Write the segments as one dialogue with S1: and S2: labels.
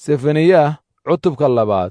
S1: sefaniyaah cutubka labaad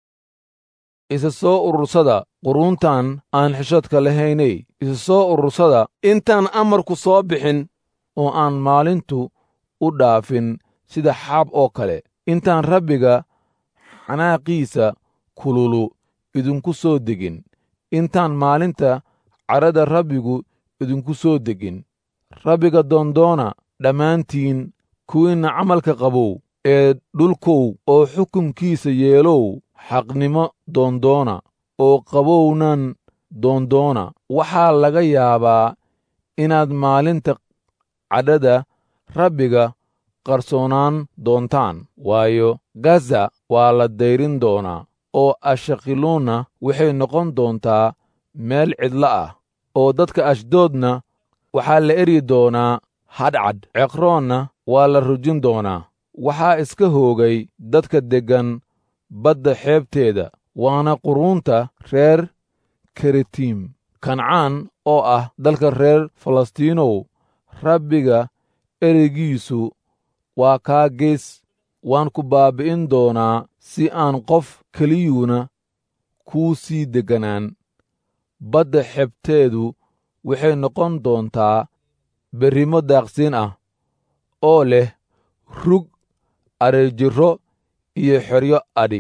S1: isa soo urursada quruuntan aan xishadka lahaynay isa soo urursada intaan amarku soo bixin oo aan maalintu u dhaafin sida xaab oo kale intaan rabbiga xanaaqiisa kululu idinku soo degin intaan maalinta cadhada rabbigu idinku soo degin rabbiga doondoona dhammaantiin kuwiinna camalka qabow ee dhulkow oo xukunkiisa yeelow xaqnimo doondoona oo qabownan doondoona waxaa laga yaabaa inaad maalinta cadhada rabbiga qarsoonaan doontaan waayo gaza waa la dayrin doonaa oo ashakiluunna waxay noqon doontaa meel cidlo ah oo dadka ashdoodna waxaa la eryi doonaa hadhcadh ceqroonna waa la rujin doonaa waxaa iska hoogay dadka deggan badda xeebteeda waana quruunta reer keritiim kancaan oo ah dalka reer falastiinow rabbiga ereygiisu waa kaa gees waan ku baabbi'in doonaa si aan qof keliyuuna kuu sii degganaan badda xebteedu waxay noqon doontaa berrimo daaqsiin ah oo leh rug adhijirro iyo xeryo adhi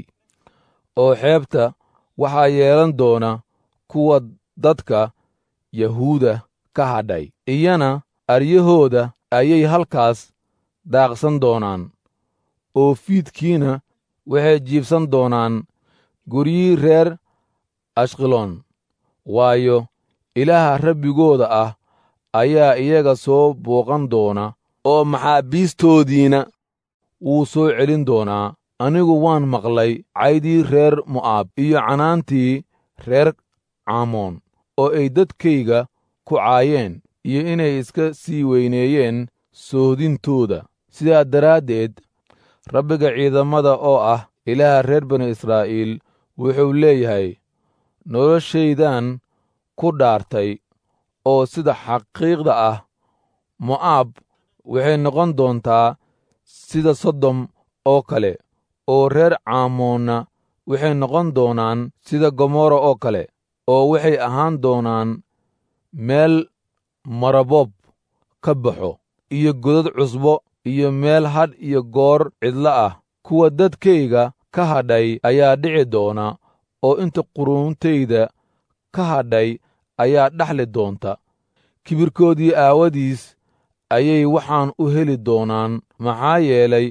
S1: oo xeebta waxaa yeelan doona kuwa dadka yahuuda ka hadhay iyana aryahooda ayay halkaas daaqsan doonaan oo fiidkiina waxay jiibsan doonaan guryihii reer ashqaloon waayo ilaaha rabbigooda ah ayaa iyaga soo booqan doona oo maxaabiistoodiina wuu soo celin doonaa anigu waan maqlay caydii reer mo'aab iyo canaantii reer caamoon oo ay dadkayga ku caayeen iyo inay iska sii weyneeyeen soodintooda sidaa daraaddeed rabbiga ciidamada oo ah ilaaha reer banu israa'iil wuxuu leeyahay noloshaydan ku dhaartay oo sida xaqiiqda ah mo'aab waxay noqon doontaa sida sodom oo kale oo reer caamoonna waxay noqon doonaan sida gomorra oo kale oo waxay ahaan doonaan meel maraboob ka baxo iyo godad cusbo iyo meel hadh iyo goor cidlo ah kuwa dadkayga ka hadhay ayaa dhici doona oo inta quruuntayda ka hadhay ayaa dhaxli doonta kibirkoodii aawadiis ayay waxaan u heli doonaan maxaa yeelay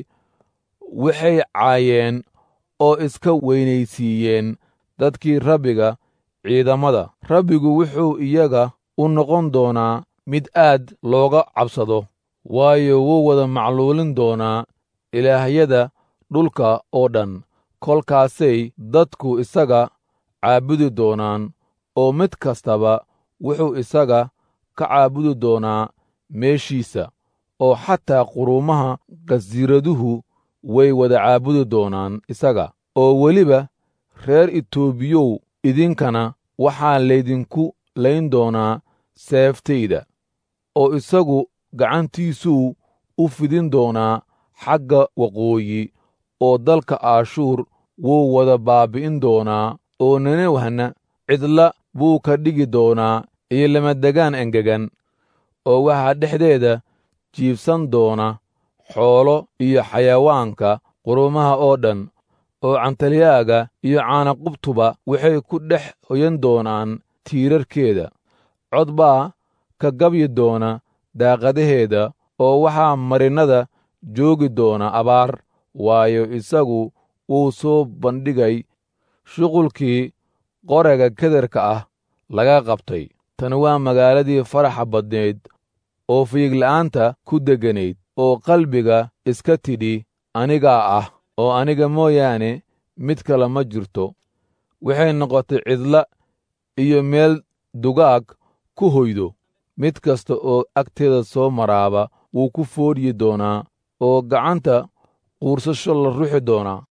S1: waxay caayeen oo iska weynaysiiyeen dadkii rabbiga ciidamada rabbigu wuxuu iyaga u noqon doonaa mid aad looga cabsado waayo wuu wada macluulin doonaa ilaahyada dhulka oo dhan kolkaasay dadku isaga caabudi doonaan oo mid kastaba wuxuu isaga ka caabudi doonaa meeshiisa oo xataa quruumaha qasiiraduhu way wada caabudi doonaan isaga oo weliba reer itoobiyow idinkana waxaa laydinku layn doonaa seeftayda oo isagu gacantiisuu u fidin doonaa xagga waqooyi oo dalka aashuur wuu wada baabbi'in doonaa oo nenewhana cidla buu ka dhigi doonaa iyo lamadegaan engegan oo waxaa dhexdeeda jiibsan doona xoolo iyo xayawaanka qurumaha oo dhan oo cantalyaaga iyo caanaqubtuba waxay ku dhex hoyan doonaan tiirarkeeda cod baa ka gabyi doona daaqadaheeda oo waxaa marinnada joogi doona abaar waayo isagu wuu soo bandhigay shuqulkii qorega kederka ah laga qabtay tan waa magaaladii faraxa badnayd oo fiigla'aanta ku degganayd oo qalbiga iska tidhi anigaa ah oo aniga mooyaane mid kale ma jirto waxay noqotay cidla iyo meel dugaag ku hoydo mid kasta oo agteeda soo maraaba wuu ku foodhyi doonaa oo gacanta quursasho la ruxi doonaa